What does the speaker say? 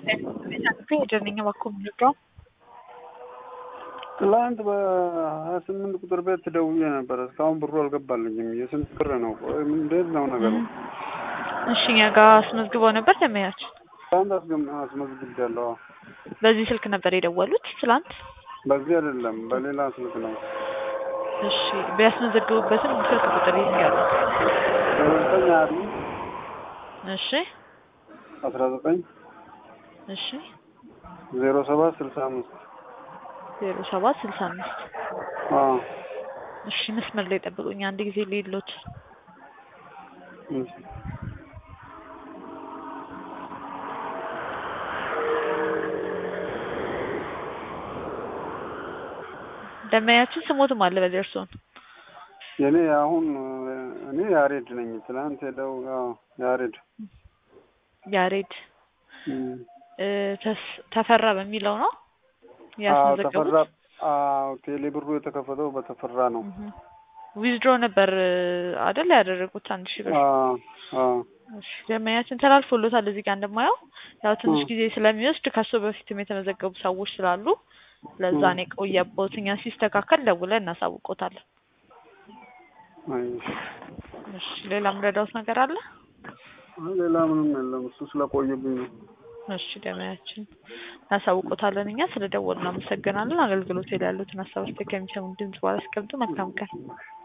ሄደንኛ እባክዎ የምንወደው ትላንት በሀያ ስምንት ቁጥር ቤት ደውዬ ነበረ። እስካሁን ብሩ አልገባልኝም። የስንት ብር ነው? ቆይ እንዴት ነው ነገሩ? እሺ እኛ ጋር አስመዝግበው ነበር ደመያችን። ትላንት አስገም- አስመዝግቤያለሁ። በዚህ ስልክ ነበር የደወሉት ትላንት? በዚህ አይደለም በሌላ ስልክ ነው። እሺ ቢያስመዘግቡበትም ስልክ ቁጥር ይንገሩ። ዘጠኝ አሪ እሺ አስራ ዘጠኝ እሺ ዜሮ ሰባት ስልሳ አምስት ዜሮ ሰባት ስልሳ አምስት አዎ እሺ መስመር ላይ ጠብቁኝ አንድ ጊዜ ሌሎት እሺ። ደመያችን ስሞትም አለ በዚህ እርስዎን የኔ አሁን እኔ ያሬድ ነኝ። ትናንት ሄደው አዎ ያሬድ ያሬድ እም። እ፣ ተስ- ተፈራ በሚለው ነው አዎ ያስመዘገቡት? ተፈራ አዎ ቴሌ ብሩ የተከፈተው በተፈራ ነው። ዊዝድሮ ነበር አይደል ያደረጉት አንድ ሺህ ብር። አዎ አዎ እሺ ደመኛችን ተላልፎሎታል። እዚህ ጋር እንደማየው ያው ትንሽ እ። ጊዜ ስለሚወስድ ከሱ በፊትም የተመዘገቡ ሰዎች ስላሉ ለዛ እ። ነው የቆየቦት። እኛ ሲስተካከል ደውለን እናሳውቆታለን። አይ እሺ ሌላ ምረዳውት ነገር አለ? ሌላ ምንም የለም። እሱ ስለቆየብኝ ነው። እሺ ደመያችን እናሳውቆታለን። እኛ ስለ ደወሉ እናመሰግናለን። አገልግሎት ላይ ያሉትን ሀሳቦች ከሚሰሙ ድምጽ በኋላ አስቀምጡ። መልካም ቀን።